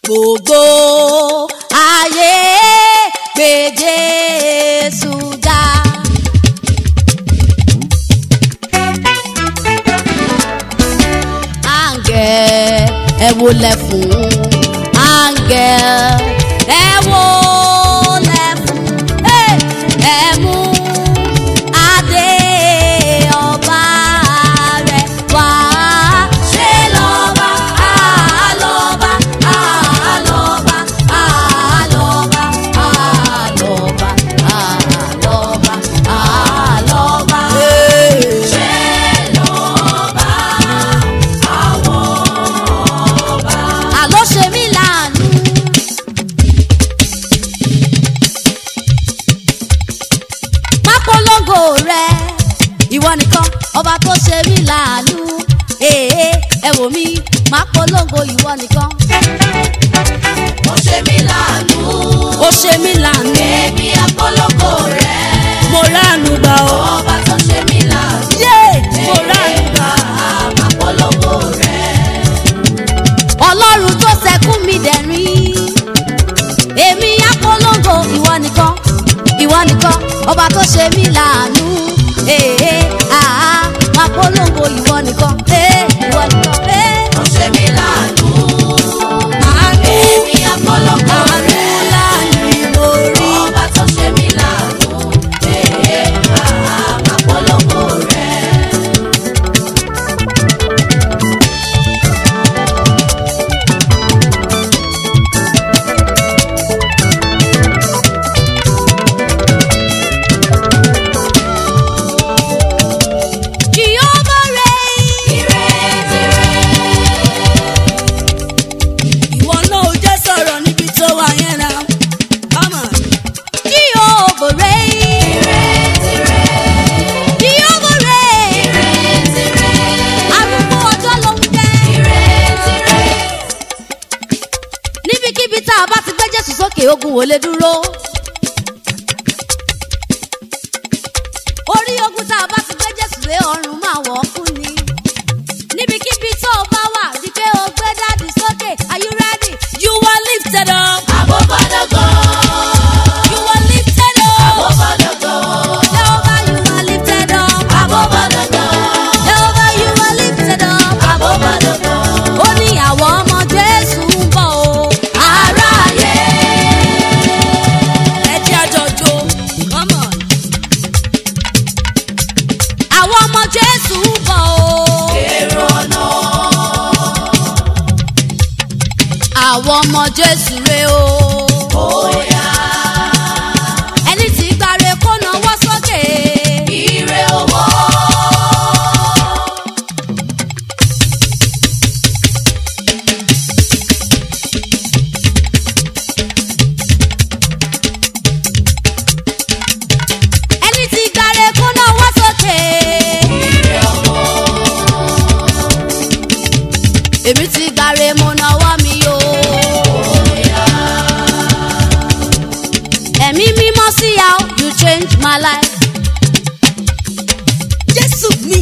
gbogbo ayé gbé Jésù ga. Áńgẹ̀ ẹ wólẹ̀ fún áńgẹ̀ ẹ wólẹ̀ fún Hey! ẹ mú adé ọba rẹ̀ wá. Ṣé lọ́ba àlọ́ba àlọ́ba àlọ́ba àlọ́ba àlọ́ba àlọ́ba. Ṣé lọ́ba àwọn ọba. Àlọ́ ṣe mí láàánú. má polongo rẹ ìwọ nìkan ọba tó ṣe mí láàánú èè ẹ wò mí má polongo ìwọ nìkan. ó ṣe mí láàánú. ó ṣe mí láàánú èmi àpọ́lọ́kọ rẹ̀. mo ránu gbà ó. ọba tó ṣe mí láàánú. yé mo ránu gbà. àpọ́lọ́kọ rẹ̀. ọlọ́run tó ṣẹkún mi dẹ̀rín èmi á polongo ìwọ nìkan ìwọ nìkan ọba tó ṣe mí láàánú èè àá má polongo ìwọ nìkan èè ìwọ nìkan èè. ó ṣe mí láàánú. àánú èmi àpọ́lọ́kọ àánú rẹ̀. láàánú mo rí. ọba tó ṣe mí láàánú. èè àpọ́lọ́kọ rẹ̀. Jehovah reign. Ìwọ náà ò jẹ́ sọ̀rọ̀ níbi tó wà yẹn náà. Come on. Jehovah reign. Jehovah reign. Arúgbó ọjọ́ ló ń jẹ́. Níbikíbi tá a bá ti gbé Jésù sókè ogun ò lè dúró. Orí ogun tá a bá ti gbé Jésù lé ọrùn máa wọ̀ ọ́ kú ni. Níbikíbi tó o bá wà rí pé o gbé dáàdì sókè. Are you ready? You are lifted up. Àbọ̀bọ̀dọ̀gọ̀. You are lifted up. Àbọ̀bọ̀dọ̀gọ̀. Jehovah, you are lifted up. Àbọ̀bọ̀dọ̀gọ̀. Jehovah, you are lifted up. Àbọ̀bọ̀dọ̀gọ̀. Ó ní àwọn ọmọ Jésù ń bọ̀ o. Aráyé. Ẹ jẹ́ àjọjò. Come on. Àwọn ọmọ Jésù ń bọ̀ o. Èrò ọ̀nà. Àwọn ọmọ Jésù rè o. Bóyá. Ẹni tí gbàre kó nawọ́ sókè. Ire owó. Ẹni tí gbàre kó nawọ́ sókè. Ire owó. Èmi ti gbàre mo nawọ́ mi o. Bóyá. Ẹ̀mí mímọ́ sí how you change my life. Jésù mi.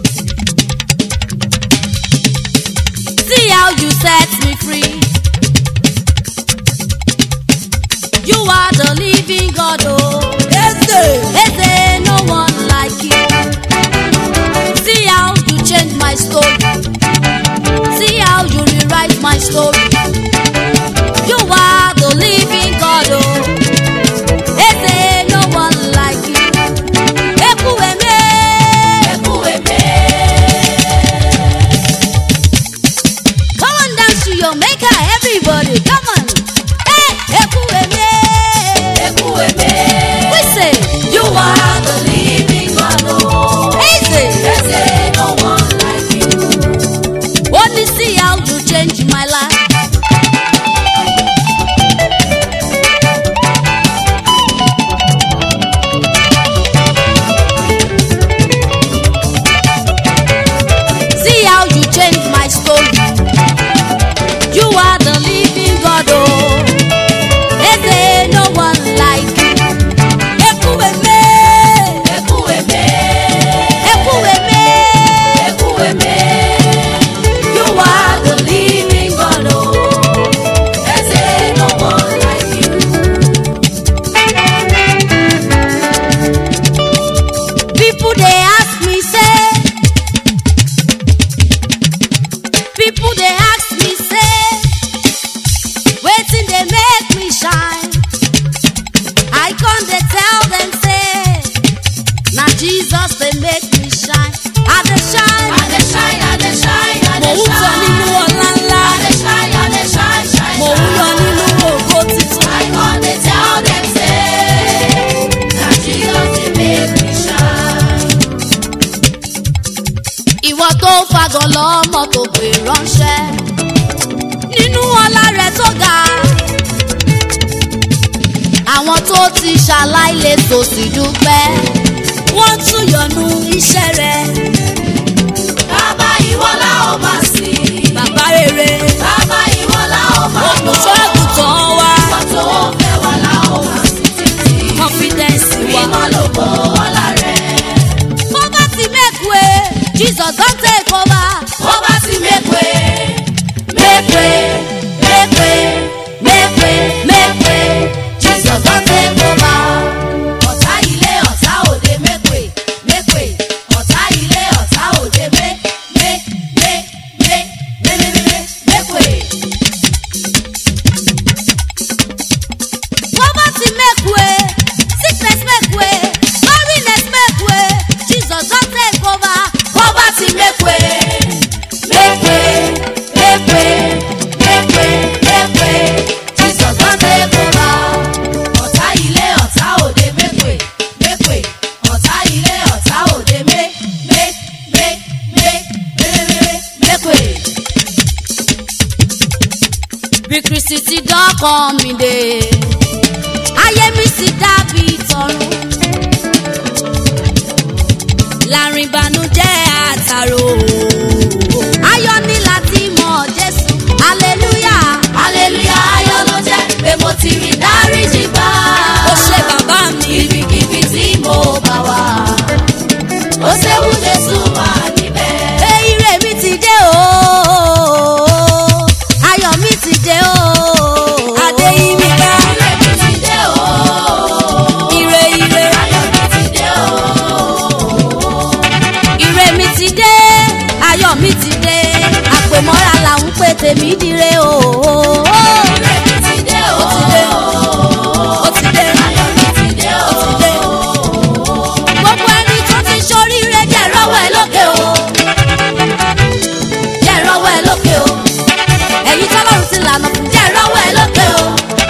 See how you set me free. You are the living God, oh. Eze. Eze, no one like you. See how you change my story. See how you rewrite my story. You are the living God, oh. Eze, no one like you. Ekwueme. Ẹ̀kúwèmé. Come on, dance to your maker, everybody. Come on. Hey, Ekwueme. Ẹ̀kúwèmé. We say, You are the living God, oh. Easy. There's no one like you. Only see how you change my life. See how you change my story. You are the living God, oh. Is there no one like you? Ekuweme, Ẹ̀kúwèmé. Ekuweme. Ẹ̀kúwèmé. You are the living God, People they ask me say, wetin dey make me shine? I come dey tell them say, na Jesus dey make me shine. I dey shine. I dey shine, I dey shine, I Mò dey ń sọ nínú shine. ọlá ńlá. I dey shine, I dey shine, shine, Mò ń yọ shine. nínú ògo titun. I come dey tell them say, na Jesus dey make me shine. ìwọ tó fagọ̀ lọ́mọ tó pè ránṣẹ́ nínú ọlá rẹ̀ tó ga àwọn tó ti ṣaláìlè tó sì dúpẹ́ wọ́n tún yọnu iṣẹ́ rẹ̀ Bàbá ìwọ la ó máa sìn. bàbá rere Bàbá ìwọ la ó máa lò. olùṣọ́ àgùntàn wa Ìwọ tó fẹ́ wa la ó máa sìn títí. confidence wa. Mímọ́ lògo ọlá rẹ̀. poverty make way jesus don take over. Bó bá ti make way, make way, make way, make way, make way. Jesus don take over. Ọ̀tá ilé ọ̀tá òde make way, make way. Ọ̀tá ilé ọ̀tá òde make, make, make, make, make, make, make, make way. poverty make way sickness make way barrenness make way jesus don take over. Poverty make way, make way, make way, make way, make way. Jesus don take over. Ọ̀tá ilé ọ̀tá òde make way, make way. Ọ̀tá ilé ọ̀tá òde make, make, make, make, make, make, make way. bí kristi ti dọ́kọ̀ mi dé ayé mi sì dàbí tọrùn láàrin ìbànújẹ́ àtàrò ayọ̀ ní láti mọ̀ jésù hallelujah Hallelujah ayọ̀ ló jẹ́ pé mo ti rí dáríjì gbà. ó ṣe bàbá mi Ibikíbi tí mo bá wà, ó ṣeun Jésù wà níbẹ̀. pé ire mi ti dé o ayọ̀ mi ti dé o adéyínká Ire mi ti dé o. ire ire Ayọ̀ mi ti dé o. ire mi ti dé ayọ̀ mi ti dé àpèmọ́ra là ń pè tèmi dire o. Ire mi ti dé o. Ó ti dé. ó ti dé Ayọ̀ mi ti dé o. ó ti dé. gbogbo ẹni tó ti ṣoríire jẹ́ rọ́wọ́ ẹ lókè o. jẹ́ rọ́wọ́ ẹ lókè o. ẹ̀yin tọ́lọ́run ti lànà fún jẹ́ rọ́wọ́ ẹ lókè o.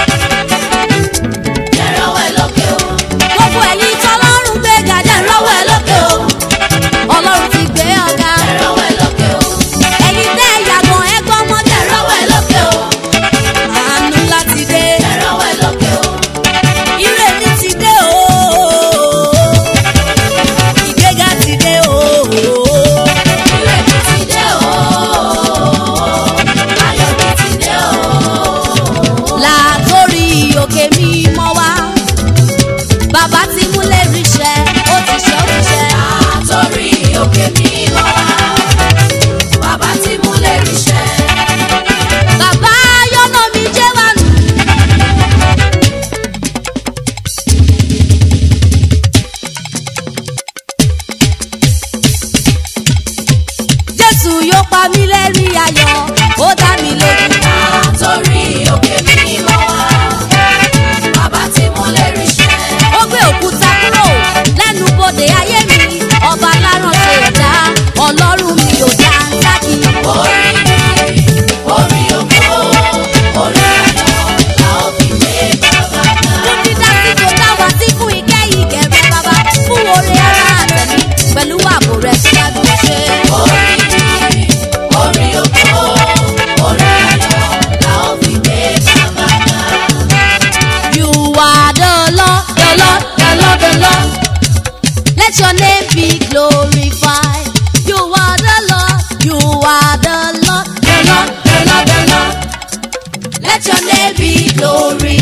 Jẹ́ rọ́wọ́ ẹ lókè o. gbogbo ẹ̀yin tọ́lọ́run gbéga jẹ́ rọ́wọ́ ẹ lókè o. ọlọ́run ti gbé ọ̀gá. Jẹ́ rọ́wọ́ ẹ lókè o. ẹ̀yin tẹ́ ìyàgàn ẹgbọ́n mọ́ jẹ́ Jẹ́ rọ́wọ́ rọ́wọ́ ẹ lókè o. àánú láti dé. Jẹ́ rọ́wọ́ ẹ lókè o. ire mi ti dé o. ìgbéga ti dé o. Ire mi ti dé o. Ayọ̀ mi ti dé o. látòrí òkè mímọ́ wá. bàbá ti múlẹ̀ ríṣẹ́ ó ti ṣe ó ti ṣe. Àtòrí òkè mi lọ wá. Bàbá tí mú lè ríṣẹ́. bàbá yọ́nà mi jẹ́ wà nù. jésù yóò pa mí lẹ́rìn ayọ̀ ó dá mi lójú. Àtòrí òkè mi lọ wá. Bàbá tí mú lè ríṣẹ́. ó gbé òkúta kúrò lẹ́nu bodè ayé mi ọba láràn ṣe ẹ̀dá ọlọ́run mi ò dá ń dákì. Orí mi, orí ògo, orí ayọ̀ la ó fi gbé bàbá ga. fún dídá sí tó dá wa sí fún ìkẹ́ ìkẹ́rẹ́ bàbá fún oore ara àtẹ̀mí pẹ̀lú ààbò rẹ̀ tí a dùn ṣe. Orí mi, orí ògo, orí ayọ̀ la ó fi gbé bàbá ga. You are the Lord, the Lord, the Lord, the Lord. Let your name be glorified. You are the Lord, you are the Lord, the Lord, the Lord, the Lord. Let your name be glorified.